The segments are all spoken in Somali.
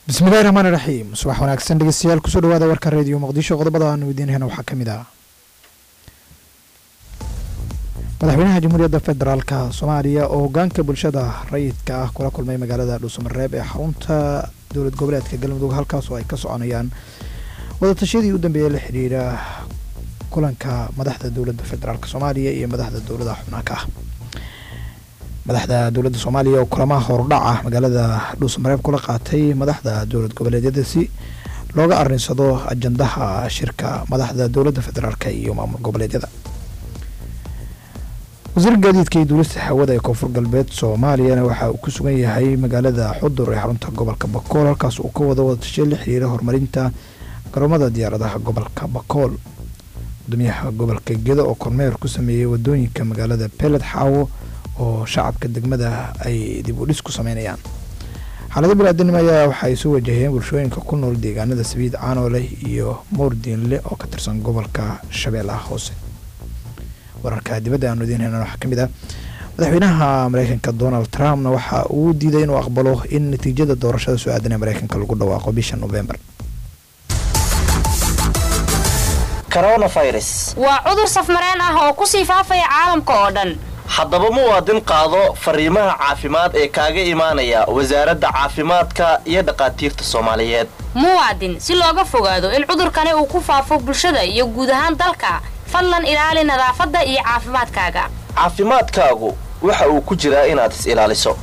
bismillahi raxmaan iraxiim subax wanaagsan dhegeystayaal kusoo dhawaada warka reediyo muqdisho qodobada aanu idiinhena waxaa ka mid ah madaxweynaha jamhuuriyadda federaalka soomaaliya oo hogaanka bulshada rayidka ah kula kulmay magaalada dhuusamareeb ee xarunta dowlad goboleedka galmudug halkaas oo ay ka soconayaan wadatashyadii u dambeeyey la xidhiira kulanka madaxda dowladda federaalk soomaaliya iyo madaxda dowladaha xubnaanka ah madaxda dowladda soomaaliya oo kulamaha hordhac ah magaalada dhuusamareeb kula qaatay madaxda dowlad goboleedyada si looga arinsado ajandaha shirka madaxda dowladda federaalk iyo maamul goboleedyada wasiir gaadiidka iyo duulista hawada ee koonfur galbeed soomaaliyana waxa uu ku sugan yahay magaalada xudur ee xarunta gobolka bakool halkaas uu ka wado wadatashay la xiriira horumarinta garoomada diyaaradaha gobolka bakool gudoomiyaha gobolka gedo oo kormeer ku sameeyey wadooyinka magaalada beled xaawo oo shacabka degmada ay dib u dhis ku sameynayaan xaalado biniaadanimo ayaa waxa ay soo wajaheen bulshooyinka ku nool deegaanada sabiid caanoole iyo moordiinle oo ka tirsan gobolka shabeellaha hoose wararka dibadda aanu idiin helna waxaa ka mid ah madaxweynaha mareykanka donald trumpna waxa uu diiday inuu aqbalo in natiijada doorashada soo aadan ee mareykanka lagu dhawaaqo bisha novembar coronavirus waa cudur safmareen ah oo kusii faafaya caalamka oo dhan haddaba muwaadin qaado fariimaha caafimaad ee kaaga imaanaya wasaaradda caafimaadka iyo dhaqaatiirta soomaaliyeed muwaadin si looga fogaado in cudurkani uu ku faafo bulshada iyo guud ahaan dalka fadlan ilaali nadaafadda iyo caafimaadkaaga caafimaadkaagu waxa uu ku jiraa inaad is ilaaliso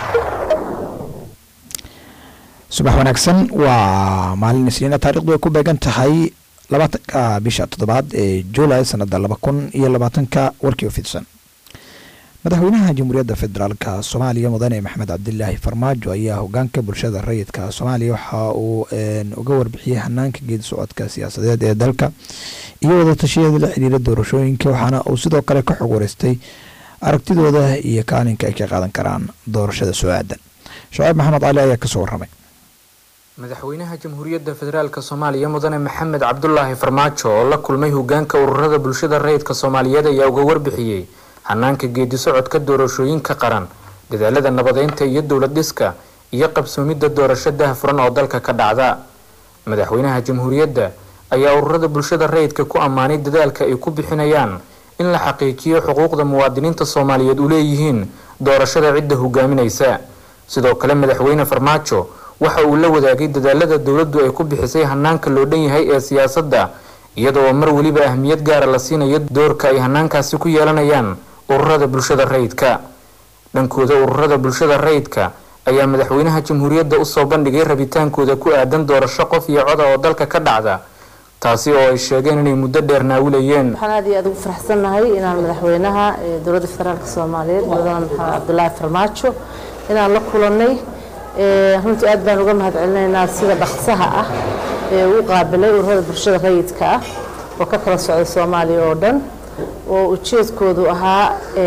subax wanaagsan waa maalin isniina taarikhdu ay ku beegan tahay labaatanka bisha toddobaad ee juulay sanada laba kun iyo labaatanka warkii oo fidsan madaxweynaha jamhuuriyadda federaalka soomaaliya mudane maxamed cabdilaahi farmaajo ayaa hogaanka bulshada rayidka soomaaliya waxa uu uga warbixiyey hanaanka geedi socodka siyaasadeed ee dalka iyo wadatashyada la xiriira doorashooyinka waxaana uu sidoo kale ka xog wareystay aragtidooda iyo kaalinka ay ka qaadan karaan doorashada soo aadan shacaib maxamed cali ayaa kasoo waramay madaxweynaha jamhuuriyadda federaalk soomaaliya mudane maxamed cabdulaahi farmaajo oo la kulmay hogaanka ururada bulshada rayidka soomaaliyeed ayaa uga warbixiyey hanaanka geedi socodka doorashooyinka qaran dadaalada nabadeynta iyo dowlad dhiska iyo qabsoomidda doorasho daahfuran oo dalka ka dhacda madaxweynaha jamhuuriyadda ayaa ururada bulshada rayidka ku ammaanay dadaalka ay ku bixinayaan in la xaqiijiyo xuquuqda muwaadiniinta soomaaliyeed u leeyihiin doorashada cidda hogaaminaysa sidoo kale madaxweyne farmaajo waxa uu la wadaagay dadaalada dowladdu ay ku bixisay hanaanka loo dhan yahay ee siyaasadda iyadoo mar weliba ahmiyad gaara la siinayo doorka ay hanaankaasi ku yeelanayaan ururada bulshada rayidka dhankooda ururada bulshada rayidka ayaa madaxweynaha jamhuuriyadda usoo bandhigay rabitaankooda ku aadan doorasho qof iyo coda oo dalka ka dhacda taasi oo ay sheegeen inay muddo dheer naawilayeen waxaan aad iyo aad ugu faraxsannahay inaan madaxweynaha dowladda federaalk soomaaliyeed mudane maxamed cabdulaahi farmaajo inaan la kulannay runtii aad baan uga mahad celinaynaa sida dhaqsaha ah ee uu qaabilay ururada bulshada rayidka ah oo ka kala socda soomaaliya oo dhan oo ujeedkoodu ahaa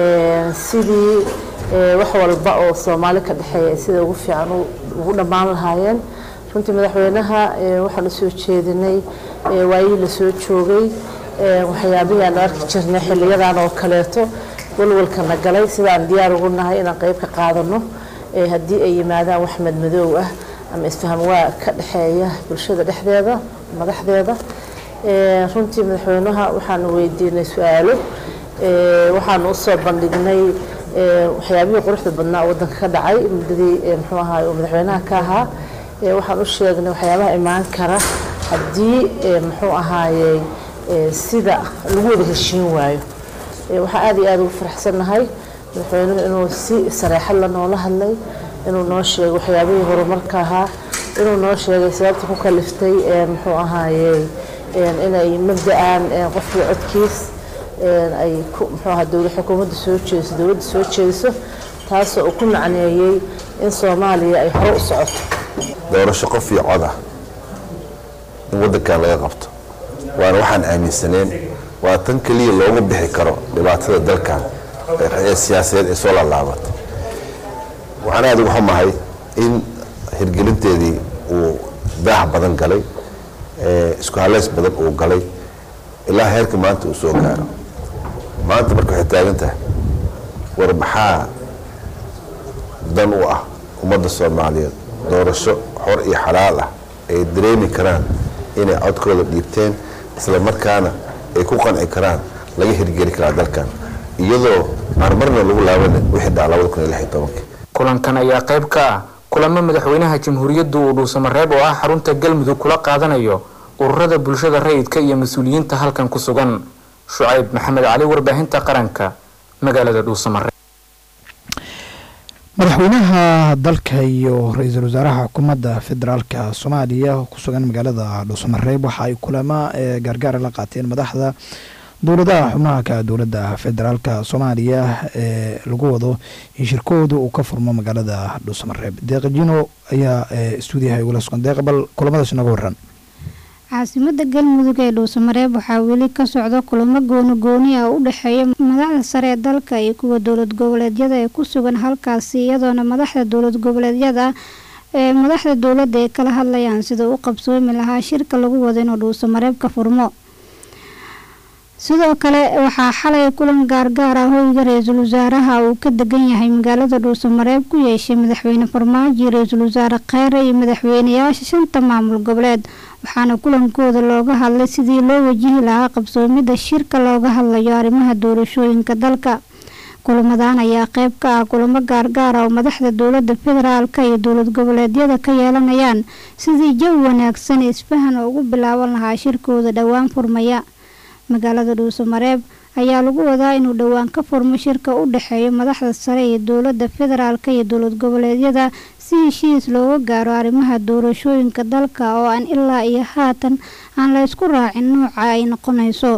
sidii wax walba oo soomaali ka dhexeeya sida ugu fiican ugu dhammaan lahaayeen runtii madaxweynaha waxaan usoo jeedinay waayihii lasoo joogay waxyaabihii aan arki jirnay xiliyadan oo kaleeto walwalkana galay sidaan diyaar ugu nahay inaan qeyb ka qaadano haddii ay yimaadaan wax madmadoow ah ama isfaham waa ka dhexeeya bulshada dhexdeeda madaxdeeda runtii madaxweynaha waxaanu weydiinay su-aalo waxaanu usoo bandhignay waxyaabihii quruxda badnaa wadanka ka dhacay muddadii muxuu ahaay oo madaxweynaha ka ahaa waxaan u sheegnay waxyaabaha imaan kara haddii muxuu ahaayey sida lagu wada heshiin waayo waxaan aad iyo aada ugu faraxsannahay madaxweynuhu inuu si sareexad la noola hadlay inuu noo sheegay waxyaabihii horumarka ahaa inuu noo sheegay sababta ku kaliftay muxuu ahaayey inay mabda-aan qofkii codkiis ay muxuu ahaa dowla xukuumadda soo jeediso dowladda soo jeediso taasoo uu ku macneeyey in soomaaliya ay hore u socoto doorasho qof iyo cod ah in waddankan laga qabto waana waxaan aaminsaneen waa tan keliya loogu bixi karo dhibaatada dalkan ee siyaasadeed ee soo laalaabatay waxaan aada uga xumahay in hirgelinteedii uu daax badan galay isku haleys badan uu galay ilaa heerka maanta uu soo gaaro maanta marka waxay taagan tahay war maxaa dan u ah ummadda soomaaliyeed doorasho xor iyo xalaal ah ay dareemi karaan inay codkooda dhiibteen isla markaana ay ku qanci karaan laga hirgeli karaa dalkan iyadoo aan marna lagu laabanin wixii dhaca labada kun iyo lix iyo tobankii kulankan ayaa qayb ka ah kulamo madaxweynaha jamhuuriyadda uu dhuusamareeb oo ah xarunta galmudug kula qaadanayo ururada bulshada rayidka iyo mas-uuliyiinta halkan ku sugan shucayb maxamed cali warbaahinta qaranka magaalada dhuusamareeb madaxweynaha dalka iyo ra-iisul wasaaraha xukuumadda federaalka soomaaliya ku sugan magaalada dhuusamareeb waxa ay kulamo gaargaara la qaateen madaxda dowladaha xubnaha ka dowladda federaalka soomaaliya ee lagu wado in shirkooda uu ka furmo magaalada dhuusamareeb deeqajino ayaa stuudiyaha igula sugan deeqa bal kulamadaas inaga waran caasimada galmudug ee dhuusamareeb waxaa weli ka socda kulamo gooni gooni ah u dhexeeya madaxda sare ee dalka iyo kuwa dowlad goboleedyada ee ku sugan halkaasi iyadoona madaxda dowlad goboleedyada ee madaxda dowladda ay kala hadlayaan sida u qabsoomi lahaa shirka lagu wado inuu dhuusamareeb ka furmo sidoo kale waxaa xalay kulan gaargaar ah hoyga ra-iisul wasaaraha uu ka degan yahay magaalada dhuusamareeb ku yeeshay madaxweyne farmaajo ra-iisul wasaare kheyre iyo madaxweynayaasha shanta maamul goboleed waxaana kulankooda looga hadlay sidii loo wajihi lahaa qabsoomida shirka looga hadlayo arrimaha doorashooyinka dalka kulamadan ayaa qeyb ka ah kulamo gaargaar ah oo madaxda dowlada federaalka iyo dowlad goboleedyada ka yeelanayaan sidii jawi wanaagsan isfahan ugu bilaaban lahaa shirkooda dhowaan furmaya magaalada dhuusamareeb ayaa lagu wadaa inuu dhowaan ka furmo shirka u dhexeeyo madaxda sare iyo dowlada federaalka iyo dowlad goboleedyada si heshiis looga gaaro arrimaha doorashooyinka dalka oo aan ilaa iyo haatan aan la isku raacin nooca ay noqonayso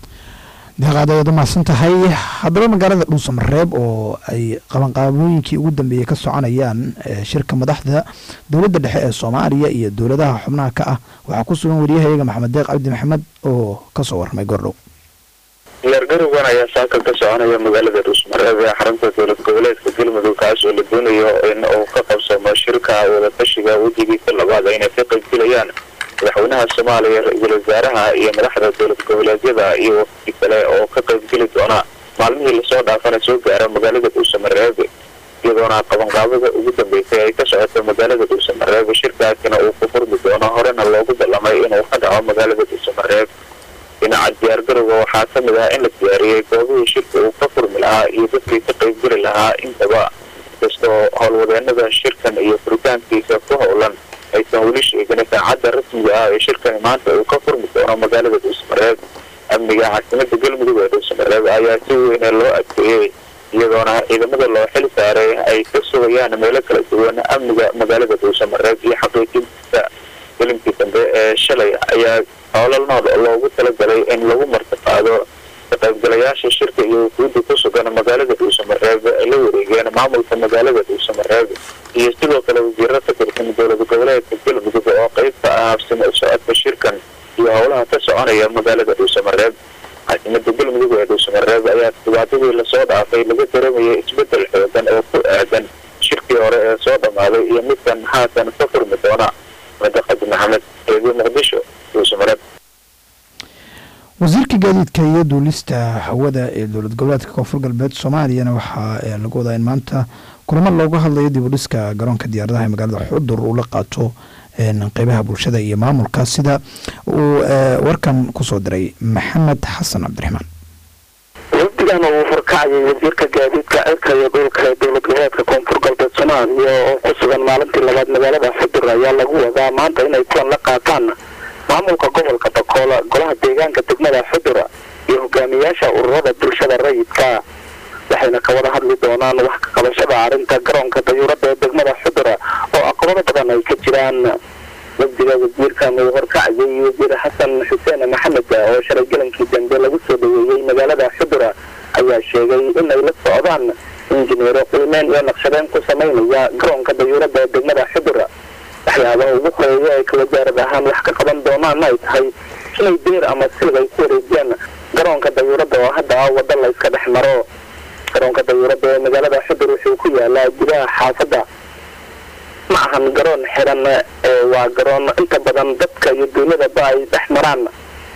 deeqaad ayaad umahadsan tahay haddaba magaalada dhuusamareeb oo ay qabanqaabooyinkii ugu dambeeyey ka soconayaan shirka madaxda dowladda dhexe ee soomaaliya iyo dowladaha xubnaha ka ah waxaa ku sugan wariyahayaga maxamed deeq cabdi maxamed oo kasoo warramay gordhow diyaargarowgan ayaa saaka ka soconaya magaalada dhuusmareeb ee xarunta dowlad goboleedka galmudug kaas oo la doonayo in uu ka qabsamo shirka wadatashiga wejigiisa labaad inay ka qaybgelayaan madaxweynaha soomaaliya ra-iisul wasaaraha iyo madaxda dowlad goboleedyada iyo wafdi kale oo ka qaybgeli doona maalmihii lasoo dhaafana soo gaara magaalada dhuusamareeb iyadoona qabanqaabada ugu dambeysay ay ka socoto magaalada dhuusamareeb shirkaasina uu ku furmi doono horena loogu ballamay inuu ka dhaco magaalada dhuusamareeb dhinaca diyaargarowga waxaa ka mid ah in la diyaariyey goobihii shirka uu ka furmi lahaa iyo dadkii ka qaybgeli lahaa intaba kastoo howlwadeenada shirkan iyo furitaankiisa ku howlan aysan weli sheegin saacadda rasmiga ah ee shirkani maanta uu ka furmi doono magaalada dhuusamareeb amniga caasimada galmudug ee dhuusamareeb ayaa si weyne loo adkeeyey iyadoona ciidamada loo xil saaray ay ka sugayaan meelo kala duwan amniga magaalada dhuusamareeb iyo xaqiijinta gelinkii dambe ee shalay ayaa howlal nool loogu talagalay in lagu martiqaado ka qaybgalayaasha shirka iyo wufuudda ku sugan magaalada dhuusamareeb ay la wareegeen maamulka magaalada dhuusamareeb iyo sidoo kale wasiiro ka tirsan dowlad goboleedka galmudug oo qeyb ka ah habsimo u socodka shirkan iyo howlaha ka soconaya magaalada dhuusamareeb caasimada galmudug ee dhuusamareeb ayaa dhibaatadii lasoo dhaafay laga dareemayay isbedel xoogan oo ku aadan shirkii hore ee soo dhammaaday iyo midkan haatan ka furmi doona madaqadi maxamed eedi muqdisho dhuusamareeb wasiirka gaadiidka iyo duulista hawada ee dowlad goboleedka koonfur galbeed soomaaliyana waxaa lagu wadaa in maanta kulamo looga hadlayo dib u dhiska garoonka diyaaradaha ee magaalada xudur uu la qaato qeybaha bulshada iyo maamulka sida uu warkan kusoo diray maxamed xasan cabdiraxmaan wafdigan uu furkacayay wasiirka gaadiidka cirka iyo dhulka ee dowlad goboleedka koonfur galbeed soomaaliya oo ku sugan maalintii labaad magaalada xudur ayaa lagu wadaa maanta inay kulan la qaataan maamulka gobolka bakool golaha deegaanka degmada xudura iyo hogaamiyaasha ururada bulshada rayidka waxayna ka wada hadli doonaan wax ka qabashada arrinta garoonka dayuuradda ee degmada xudura oo aqbado badan ay ka jiraan wafdiga wasiirkan uu horkacayay wasiir xasan xuseen maxamed oo shalay galankii dambe lagu soo dhaweeyey magaalada xudura ayaa sheegay inay la socdaan injineero qiimeyn iyo naqshadeen ku samaynaya garoonka dayuuradda ee degmada xudura waxyaabaha ugu horeeya ay ka wasaarad ahaan wax ka qaban doonaan ay tahay inay deer ama silg ay ku wareejiyaan garoonka dayuuradda oo hadda ah waddo la iska dhex maro garoonka dayuuradda ee magaalada xudur wuxuu ku yaalaa gudaha xaafadda ma ahan garoon xiran waa garoon inta badan dadka iyo duunyadaba ay dhex maraan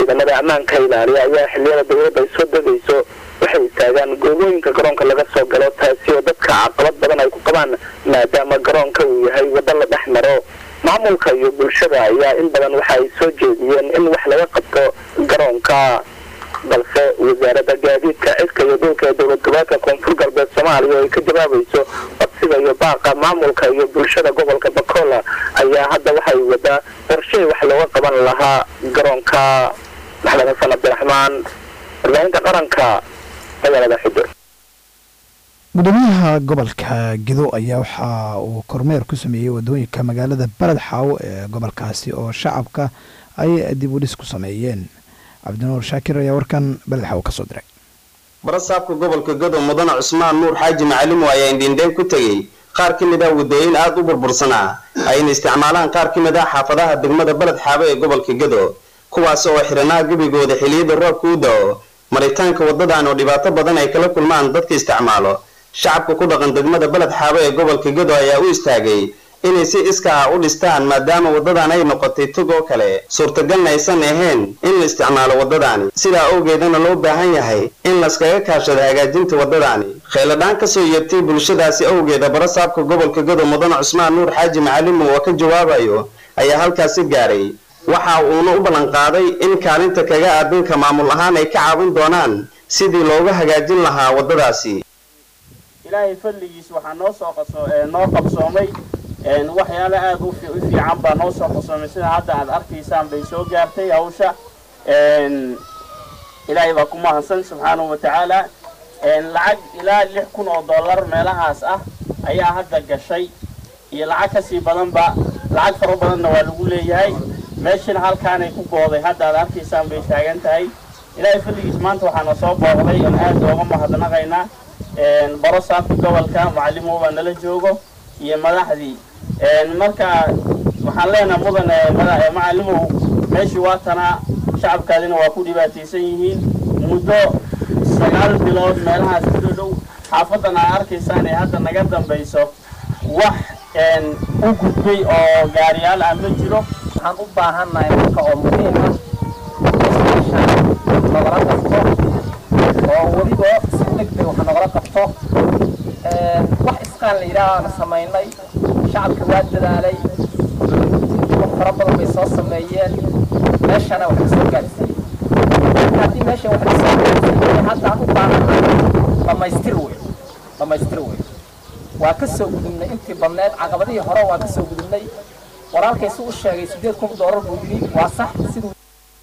ciidamada ammaanka ilaaliya ayaa xiliyada dowladda ay soo degayso waxay istaagaan goobooyinka garoonka laga soo galo taasi oo dadka caqabad badan ay ku qabaan maadaama garoonka uu yahay waddo la dhex maro maamulka iyo bulshada ayaa in badan waxa ay soo jeediyeen in wax laga qabto garoonka balse wasaaradda gaadiidka cidka iyo dhulka ee dowlad goboleedka koonfur galbeed soomaaliya oo ay ka jawaabayso codsiga iyo baaqa maamulka iyo bulshada gobolka bakola ayaa hadda waxay wadaa qorshay wax looga qaban lahaa garoonka maxamed xasan cabdiraxmaan warbaahinta qaranka magaalada xudur gudoomiyaha gobolka gedo ayaa waxa uu kormeer ku sameeyey wadooyinka magaalada baled xaawo ee gobolkaasi oo shacabka ay dib u dhis ku sameeyeen cabdinuur shaakir ayaa warkan baled xaawo kasoo diray barasaabka gobolka gado mudane cusmaan nuur xaaji macalimo ayaa indhiindheen ku tegey qaar ka mid ah wadooyin aada u burbursanaa ayna isticmaalaan qaar ka mid ah xaafadaha degmada baled xaabo ee gobolka gado kuwaas oo xiranaa gebigooda xiliyada roobka u da-o maritaanka waddadan oo dhibaato badan ay kala kulmaan dadka isticmaalo shacabka ku dhaqan degmada baled xaabo ee gobolka gado ayaa u istaagay inay si iska ah u dhistaan maadaama waddadan ay noqotay tog oo kale suurtagalna aysan ahayn in la isticmaalo waddadaani sidaa awgeedana loo baahan yahay in laskaga kaashado hagaajinta waddadaani kheyladhaan kasoo yeertay bulshadaasi awgeeda barasaabka gobolka gado mudane cusmaan nuur xaaji macalimo oo ka jawaabayo ayaa halkaasi gaaray waxa uuna u ballanqaaday in kaalinta kaga aadanka maamul ahaan ay ka caawin doonaan sidii looga hagaajin lahaa waddadaasi ilaahay fadligiis waxaa noo soo qaso noo qabsoomay waxyaale aada u fiican baa noo soo qabsoomay sida hadda aad arkaysaan bay soo gaartay hawsha ilaahay baa ku mahadsan subxaanahu wa tacaala lacag ilaa lix kun oo dollar meelahaas ah ayaa hadda gashay iyo lacag kasii badanba lacag fara badanna waa lagu leeyahay meeshana halkaanay ku gooday hadda aad arkaysaan bay taagan tahay ilaahay fadligiis maanta waxaana soo booqday oon aada ooga mahadnaqaynaa baro saabka gobolka macalimo baa nala joogo iyo madaxdii marka waxaan leenaha mudane macalimow meeshii waa tanaa shacabkaadina waa ku dhibaataysan yihiin muddo sagaal bilood meelahaas ku dhodhow xaafadan aa arkaysaan ee hadda naga dambayso wax u gudbay oo gaariyaal ah ma jiro waxaan u baahannahay marka oo muhiim ah nogala qabto oo weliba si degdeg wax nogala qabto wax isqaan la yidhaaha aan samaynay shacabka waa dadaalay wax fara badan bay soo sameeyeen meeshana wax kasoo gaadhsiiyey marka haddii meesha wax kasoo gaadhsiiyey haddaan u baahannahay dhammaystir wey dhammaystir wey waa ka soo gudubnay intii badneed caqabadihii hore waa ka soo gudubnay walaalkaysu u sheegay sideed kun doolar buu yidhi waa sax siduu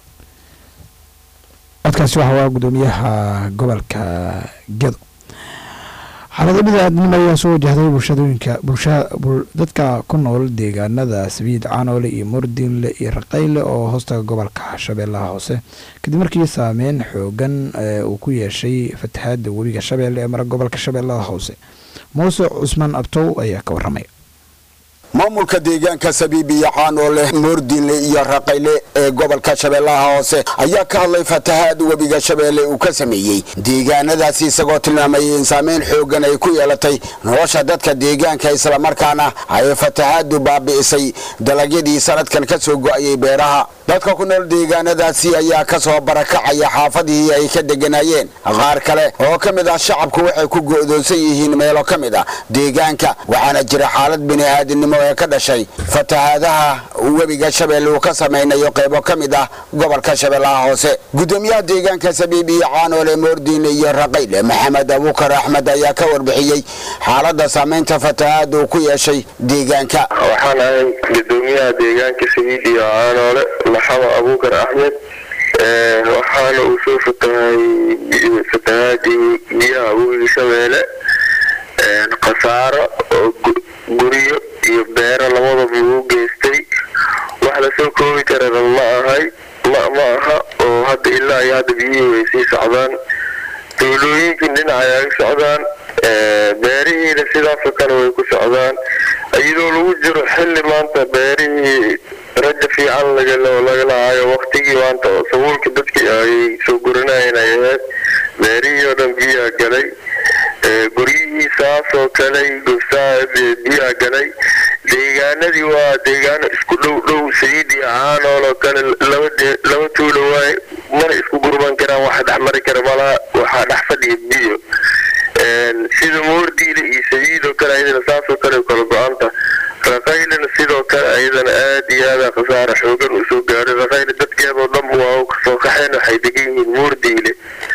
codkaasi waxa waa gudoomiyaha gobolka gedo xaalado bidaaadnimo ayaa soo wajahday bulshadooyinka bulsha dadka ku nool deegaanada sabiid canoole iyo mordinle iyo raqayle oo hoostaga gobolka shabeellaha hoose kadib markii saameyn xoogan uu ku yeeshay fatahaada webiga shabeelle ee mara gobolka shabeellaha hoose muuse cusmaan abtow ayaa ka waramaya maamulka deegaanka sabiibiya caanoole moordinle iyo raqayle ee gobolka shabeellaha hoose ayaa ka hadlay fatahaad webiga shabeelle uu ka sameeyey deegaanadaasi isagoo tilmaamayay in saameyn xoogan ay ku yeelatay nolosha dadka deegaanka islamarkaana ay fatahaadu baabi'isay dalagyadii sanadkan ka soo go'ayay beeraha dadka ku nool deegaanadaasi ayaa ka soo barakacaya xaafadihii ay ka deganayeen qaar kale oo ka mid ah shacabku waxay ku go'doonsan yihiin meelo ka mid ah deegaanka waxaana jira xaalad bini'aadinimo ee ka dhashay fatahaadaha webiga shabeelle uu ka samaynayo qaybo ka mid ah gobolka shabeellaha hoose gudoomiyaha deegaanka sabiibiyo caanoole moordiine iyo raqayle maxamed abuukar axmed ayaa ka warbixiyey xaaladda saamaynta fatahaada uu ku yeeshay deegaanka waxaan ahay gudoomiyaha deegaanka sabiid iyo caanoole maxamed abuukar axmed waxaana uu soo fatahay fatahaadii biyaha webiga shabeelle khasaaro oo guryo iyo beero labadaba uu geystay wax lasoo koobi karana ma ahay ma ma aha oo hadda ilaa iyo hadda biyihii way sii socdaan tuulooyinkii dhinaca ay socdaan beerihiina sidaasoo kale way ku socdaan iyadoo lagu jiro xilli maanta beerihii raja fiican laga lahayo waktigii maanta oo sabuulka dadkii ay soo guranayeen ay ahayd beerihii oo dhan biyaa galay guryihii saasoo galay gofsaa biyaa galay deegaanadii waa deegaano isku dhow dhow sayid iyo caanool oo kale laba laba tuulo waay mana isku gurban karaan waxa dhex mari kara malaa waxaa dhex fadhiya biyo sida moordiile iyo sayid oo kale ayadana saasoo kale kala go-anta raqaylana sidoo kale ayadana aad iyo aada khasaara xoogan usoo gaaray raqayle dadkeedoo dhanba waa kasoo kaxeen waxay degan yihiin moordiile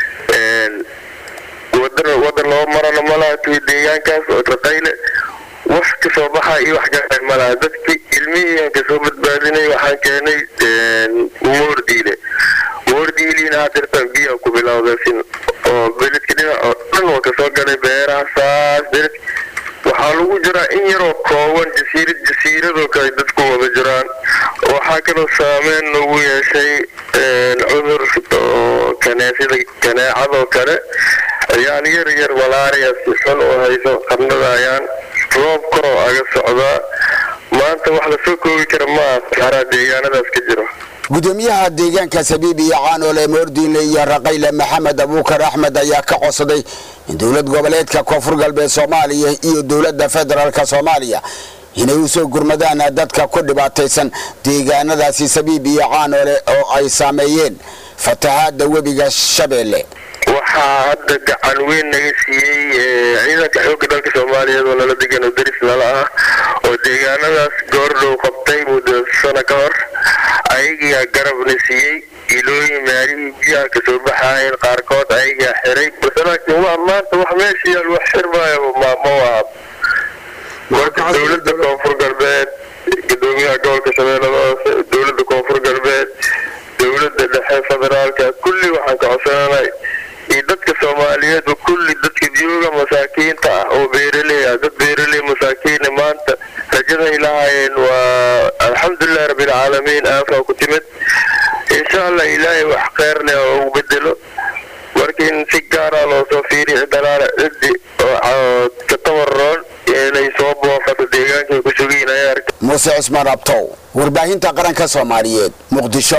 wadan wadan loo marana malaha deegaankaas oo raqayle wax kasoo baxa iyo wax gaaa malaha dadki ilmihii kasoo badbaadinay waxaan keenay moordiile moordiiliina hadirtan biyaa ku bilowda sin oo beledka dhinac oo dhan waa kasoo galay beeraha saas beled waxaa lagu jiraa in yaroo kooban jasiirad jasiiradoo kale dadku wada jiraan waxaa kaloo saameyn lagu yeeshay cudur oo kaneesida kaneecadoo kale ayaan yar yar malaariya si xun u hayso qarnadayaan roob koroo aga socdaa maanta wax lasoo koobi kara maaha saxaraa deegaanadaas ka jiro gudoomiyaha deegaanka sabiib iyo caanoole moordiinle iyo raqayle maxamed abuukar axmed ayaa ka codsaday in dowlad goboleedka koonfur galbeed soomaaliya iyo dowladda federaalk soomaaliya inay u soo gurmadaan dadka ku dhibaataysan deegaanadaasi sabiib iyo caanoole oo ay saameeyeen fatahaada webiga shabeelle waxaa hadda gacan weyn naga siiyey ciidanka xoogga dalka soomaaliyeed oo nala degan oo deris nala ah oo deegaanadaas goordhow qabtay muddo sano ka hor ayagaa garabna siiyey ilooyin maalihii biyaha kasoo baxaayeen qaarkood ayagaa xiray balse laakiin waa maanta wax meesha yaal wax xirmaayo ma ma waa marka dowladda koonfur galbeed gudoomiyaha gobolka shabeellada hoose dowladda koonfur galbeed dowladda dhexe federaalka kulli waxaan ka codsananay iyo dadka soomaaliyeedba kulli dadka jooga masaakiinta ah oo beeraley ah dad beeraley masaakiina maanta rajaday lahaayeen waa alxamdulilahi rabbilcaalamiin aafaa ku timid insha allah ilaahay wax kheyr leh oo ugu bedelo markiin si gaara loo soo fiiriy dalaala ciddi oo ka tabaroon inay soo booqato deegaankay ku sugiin ayaa arka muuse cusmaan abtow warbaahinta qaranka soomaaliyeed muqdisho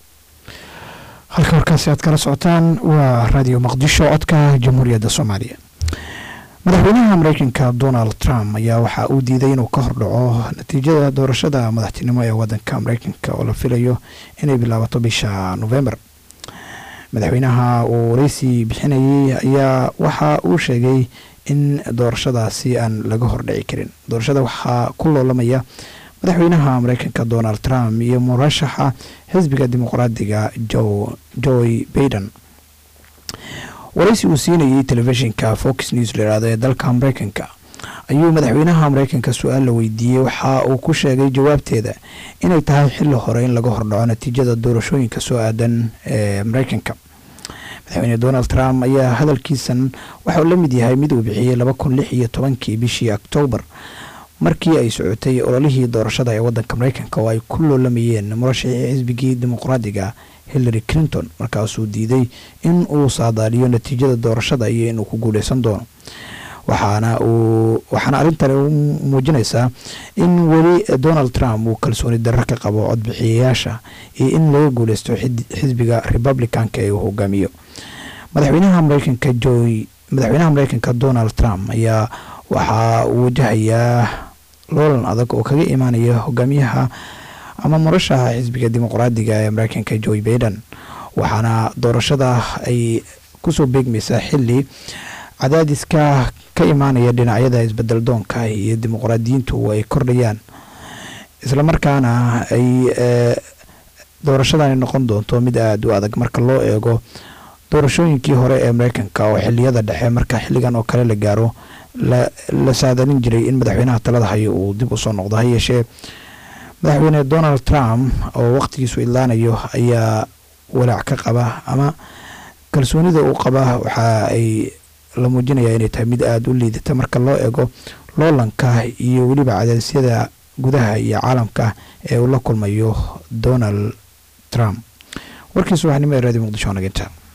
halka warkaasi aad kala socotaan waa raadiyo muqdisho codka jamhuuriyadda soomaaliya madaxweynaha mareykanka donald trump ayaa waxa uu diiday inuu ka hordhaco natiijada doorashada madaxtinimo ee wadanka mareykanka oo la filayo inay bilaabato bisha november madaxweynaha uu wareysi bixinayay ayaa waxa uu sheegay in doorashadaasi aan laga hordhici karin doorashada waxaa ku loolamaya madaxweynaha mareykanka donald trump iyo murashaxa xisbiga dimuqraadiga joy baiden waraysi uu siinayay telefishinka fox news layihahdo ee dalka mareykanka ayuu madaxweynaha mareykanka su-aal la weydiiyey waxa uu ku sheegay jawaabteeda inay tahay xili hore in laga hordhaco natiijada doorashooyinka soo aadan ee mareykanka madaxweyne donald trump ayaa hadalkiisan waxauu la mid yahay mid uu bixiyey laba kun lix iyo tobankii bishii oktoobar markii ay socotay ololihii doorashada ee wadanka mareykanka oo ay ku loolamayeen murashixii xisbigii dimuqraadiga hillary clinton markaasuu diiday in uu saadaaliyo natiijada doorashada iyo inuu ku guuleysan doono waxaana uu waxaana arrintani u muujinaysaa in weli donald trump uu kalsooni darro ka qabo codbixiyayaasha iyo in laga guuleysto xisbiga republicanka ee uu hogaamiyo madaxweynaha mareykanka joy madaxweynaha mareykanka donald trump ayaa waxaa uu wajahayaa loolan adag oo kaga imaanaya hogaamiyaha ama murashaha xisbiga dimuqraadiga ee mareykanka joy baiden waxaana doorashada ay kusoo beegmaysaa xili cadaadiska ka imaanaya dhinacyada isbedel doonka iyo dimuqraadiyiintu ay kordhayaan islamarkaana ay doorashadani noqon doonto mid aada u adag marka loo eego doorashooyinkii hore ee mareykanka oo xiliyada dhexe marka xilligan oo kale la gaaro la saadanin jiray in madaxweynaha talada hayo uu dib usoo noqdo ha yeeshee madaxweyne donald trump oo waqtigiisu idlaanayo ayaa walaac ka qaba ama kalsoonida uu qaba waxa ay la muujinaya inay tahay mid aada u liidata marka loo eego loolanka iyo weliba cadaasyada gudaha iyo caalamka ee uu la kulmayo donald trump warkii subaxnimo ee radio muqdisho naginta